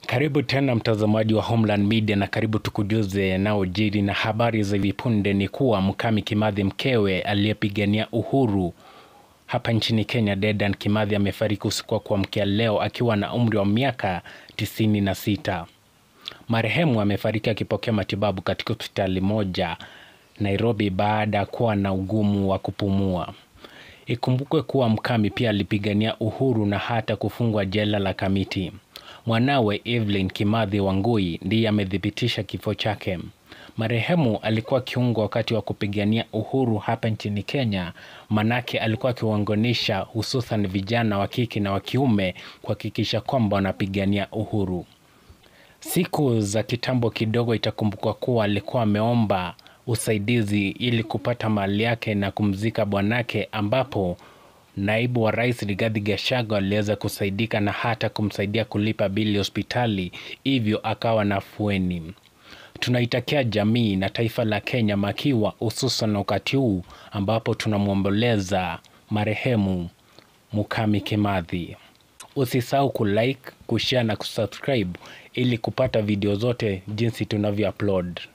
Karibu tena mtazamaji wa Homeland Media na karibu tukujuze yanayojiri na habari za hivi punde ni kuwa Mukami Kimathi mkewe aliyepigania uhuru hapa nchini Kenya, Dedan Kimathi amefariki usiku wa kuamkia leo akiwa na umri wa miaka tisini na sita. Marehemu amefariki akipokea matibabu katika hospitali moja Nairobi baada ya kuwa na ugumu wa kupumua. Ikumbukwe kuwa Mukami pia alipigania uhuru na hata kufungwa jela la Kamiti. Mwanawe Evelyn Kimathi Wangui ndiye amethibitisha kifo chake. Marehemu alikuwa kiungo wakati wa kupigania uhuru hapa nchini Kenya, manake alikuwa akiwaunganisha hususan vijana wa kike na wa kiume kuhakikisha kwamba wanapigania uhuru. Siku za kitambo kidogo itakumbukwa kuwa alikuwa ameomba usaidizi ili kupata mali yake na kumzika bwanake, ambapo naibu wa rais Rigathi Gachagua aliweza kusaidika na hata kumsaidia kulipa bili hospitali, hivyo akawa na afueni. Tunaitakia jamii na taifa la Kenya makiwa, hususan wakati huu ambapo tunamwomboleza marehemu Mukami Kimathi. Usisahau kulike, kushare na kusubscribe ili kupata video zote jinsi tunavyo upload.